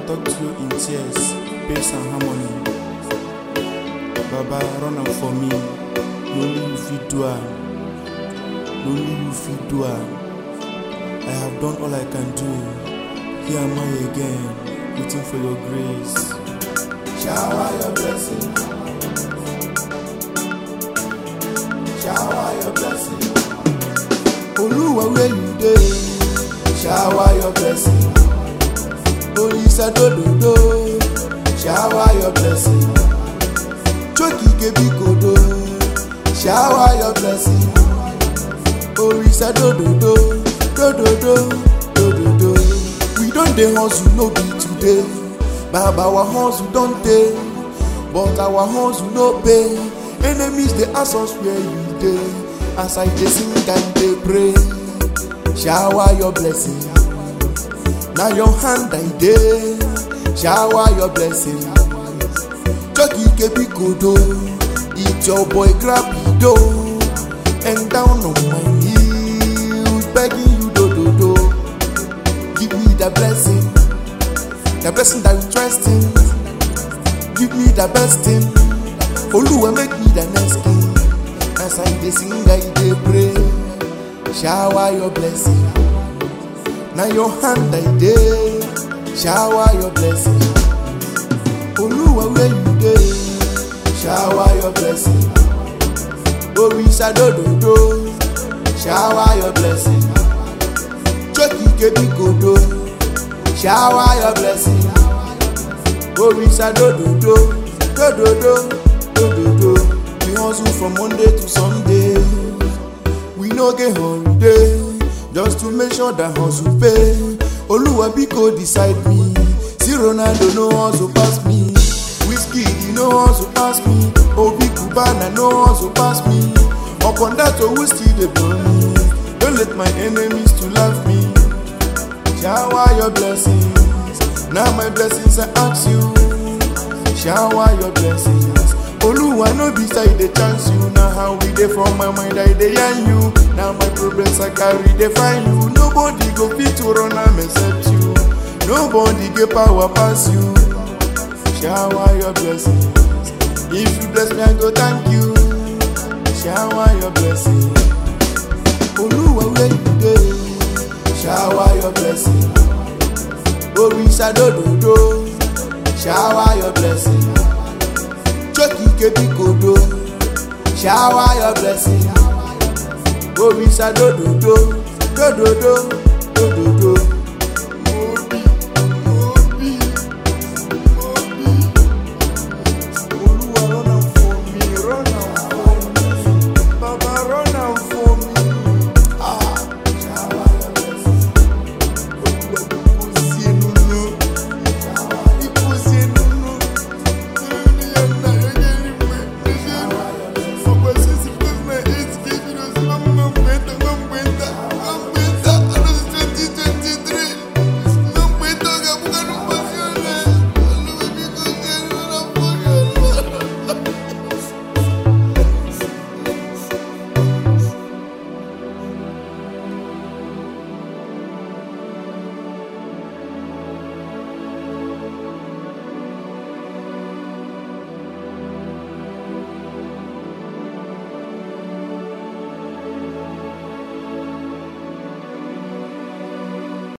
talk to you in tears, pace and harmony. Baba, run am for me. No only you fit do am. No only you fit do am. I have done all I can do. Here am I again, waiting for your grace. Shower your blessing. Shower your blessing. Olúwa where you dey? Shower your blessing. Olisa dododo. Shower your blessing. Chokike bikodo. Shower your blessing. Orisa dododo. Dododo. Dododo. We don dey hustle no be today. Baba our hustle don tey. But our hustle no pay. Enemies dey ask us where you dey. As I dey sing and dey pray. Shower your blessing. Na your hand I dey. Shower your blessing. Chokike bikodo. It's your boy grab do and down on my knees begging you do do do. Give me the blessing, the blessing that you trust in. Give me the best thing. Oluwa make me the next king. As I dey sing, I dey pray. Shower your blessing. Na your hand I dey. Shower your blessing. Oluwa where you dey? Shower your blessing. Orisa dododo. Shower your blessing. Chokike bikodo. Shower your blessing. Orisa dododo. Dododo. Dododo. We hustle from Monday to Sunday. We no get holiday. Just to make sure that hustle pay. Oluwa biko decide me. See Ronaldo no hustle pass me. Whiskey he no hustle pass me. Obi Cubana no hustle pass me. Upon that owu still dey blow me. Don't let my enemies to laugh me. Shower your blessings. Now my blessings I ask you. Shower your blessings. Oluwa no be say I dey chance you. Na how we dey from my mind I dey yarn you. Now my problems I carry dey find you. Nobody go fit to run am except you. Nobody get power pass you. Shower your blessings. If you bless me, I go thank you. Shower your blessings. Oluwa where you dey? Shower your blessing. Orisa dododo. Shower your blessing. Chokike bikodo. Shower your blessing. Orisa dododo. Dododo.